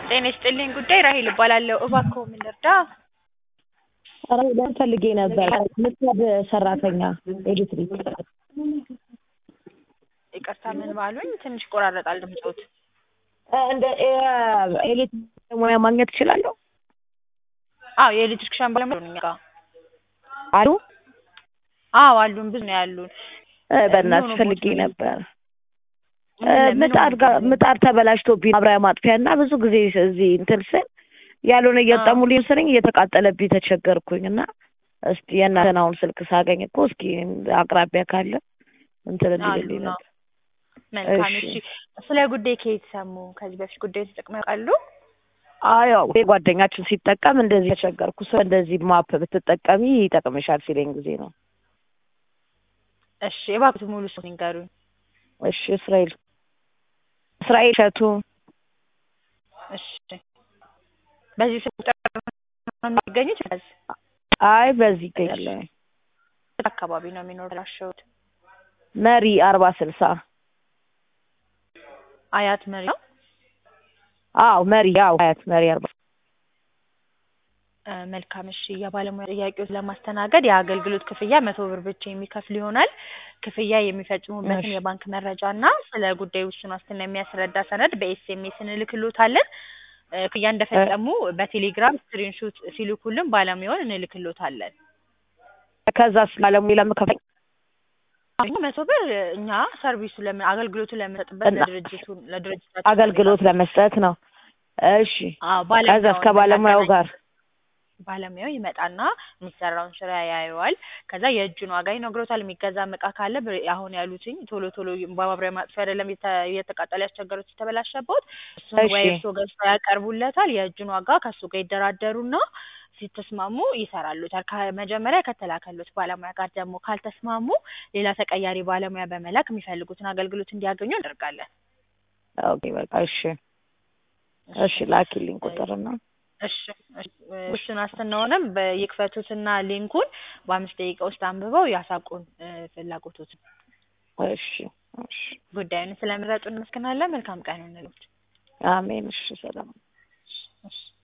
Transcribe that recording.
ጤና ይስጥልኝ ጉዳይ ራሄል እባላለሁ። እባክዎ ምን ልርዳ? ኧረ ለምን ፈልጌ ነበር ምጣድ ሰራተኛ ኤሌክትሪክ ይቅርታ ምን ባሉኝ? ትንሽ ይቆራረጣል ድምፅዎት። እንደ ኤሌክትሪክ ሙያ ማግኘት እችላለሁ? አዎ የኤሌክትሪክሻን ባለሙያ አሉን እኛ ጋ። አሉ አዎ አሉን፣ ብዙ ነው ያሉን። እ በእናትሽ ምን ፈልጌ ሆኖብዎት ነው? ነበር እ ምን ምጣድ ጋር ሆኖብዎት ነው? ምጣድ ተበላሽቶብኝ ማብሪያ ማጥፊያ እና ብዙ ጊዜ እዚህ እንትን ስል ያልሆነ እየጠሙልኝ ስርኝ እየተቃጠለብኝ ተቸገርኩኝ እና እስቲ የእናንተን አሁን ስልክ ሳገኝ እኮ እስኪ አቅራቢያ ካለ እንትን እንዲልልኝ አሉን። አዎ። ነበር። መልካም እሺ እሺ። ስለ ጉዳይ ከየት ሰሙ? ከዚህ በፊት ጉዳዩን ተጠቅመው ያውቃሉ? አዎ ያው ጓደኛችን ሲጠቀም እንደዚህ ተቸገርኩ ሰው እንደዚህ ማፕ ብትጠቀሚ ይጠቅምሻል ሲለኝ ጊዜ ነው። እሺ እባክዎት ሙሉ ስሙን ይንገሩኝ። እሺ እስራኤል እስራኤል እሸቱ እሺ በዚህ ስልክ ቁጥር ነው የሚገኙት? በዚህ አይ በዚህ ይገኛል የት አካባቢ ነው የሚኖራቸውት? መሪ አርባ ስልሳ አያት መሪ ነው? አዎ መሪ ያው አያት መሪ አርባ እ መልካም እሺ። የባለሙያ ጥያቄዎች ለማስተናገድ የአገልግሎት ክፍያ መቶ ብር ብቻ የሚከፍሉ ይሆናል። ክፍያ የሚፈጽሙበትን እሺ የባንክ መረጃ እና ስለ ጉዳዩ ውስን ዋስትና የሚያስረዳ ሰነድ በኤስኤምኤስ እንልክሎታለን። እ ክፍያ እ እንደፈጸሙ በቴሌግራም ስክሪንሾት ሲልኩልን ባለሙያውን እንልክሎታለን። ከዛስ ባለሙያ ለምከፍለኝ አሁን መቶ ብር እኛ ሰርቪሱ ለምን አገልግሎቱ ለምንሰጥበት እና ለድርጅቱ ለድርጅታችን ነው አገልግሎት የሚከፍሉት። ለመስጠት ነው። እሺ አዎ ከዛስ ባለሙያውን ከባለሙያው ጋር የምናገናኝ ባለሙያው ይመጣና የሚሰራውን ስራ ያየዋል። ከዛ የእጁን ዋጋ ይነግሮታል። የሚገዛም እቃ ካለ ብር- አሁን ያሉትኝ ቶሎ ቶሎ በማብሪያ ማጥፊያ አይደለም የተ- እየተቃጠለ ያስቸገሩት የተበላሸበት እሱን እሺ ወይ እርስዎ ገዝተው ያቀርቡለታል። የእጁን ዋጋ ከእሱ ጋር ይደራደሩና ሲተስማሙ ይሰራሉታል። ከመጀመሪያ ከተላከሉት ባለሙያ ጋር ደግሞ ካልተስማሙ ሌላ ተቀያሪ ባለሙያ በመላክ የሚፈልጉትን አገልግሎት እንዲያገኙ እናደርጋለን። ኦኬ በቃ እሺ እሺ እሺ ላኪልኝ እ ቁጥርና እሺ እሺ እ ውስን ዋስትናውንም በይክፈቱትና ሊንኩን በአምስት ደቂቃ ውስጥ አንብበው ያሳውቁን እ ፍላጎቶትን። እሺ እሺ ጉዳዩን ስለመረጡ እናመሰግናለን። መልካም ቀን ይሁንልዎት። አሜን እሺ ሰላም እሺ